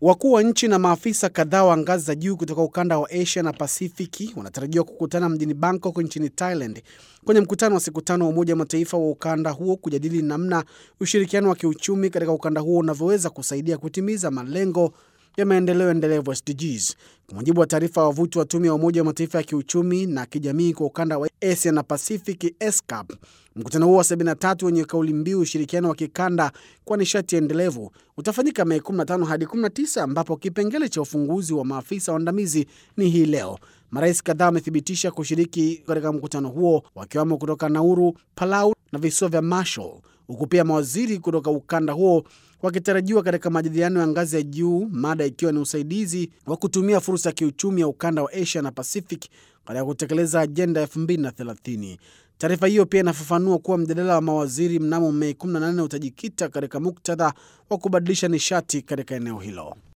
Wakuu wa nchi na maafisa kadhaa wa ngazi za juu kutoka ukanda wa Asia na Pasifiki wanatarajiwa kukutana mjini Bangkok nchini Thailand kwenye mkutano wa siku tano wa Umoja wa Mataifa wa ukanda huo kujadili namna ushirikiano wa kiuchumi katika ukanda huo unavyoweza kusaidia kutimiza malengo ya maendeleo endelevu SDGs. Kwa mujibu wa taarifa ya wavuti wa tume ya Umoja wa Mataifa ya kiuchumi na kijamii kwa ukanda wa Asia na Pasifiki ESCAP, mkutano huo wa 73 wenye kauli mbiu ushirikiano wa kikanda kwa nishati endelevu utafanyika Mei 15 hadi 19, ambapo kipengele cha ufunguzi wa maafisa waandamizi ni hii leo. Marais kadhaa wamethibitisha kushiriki katika mkutano huo wakiwamo kutoka Nauru, Palau na visiwa vya Marshall, huku pia mawaziri kutoka ukanda huo wakitarajiwa katika majadiliano ya ngazi ya juu, mada ikiwa ni usaidizi wa kutumia fursa ya kiuchumi ya ukanda wa Asia na Pacific katika kutekeleza ajenda ya 2030. Taarifa hiyo pia inafafanua kuwa mjadala wa mawaziri mnamo Mei 18 utajikita katika muktadha wa kubadilisha nishati katika eneo hilo.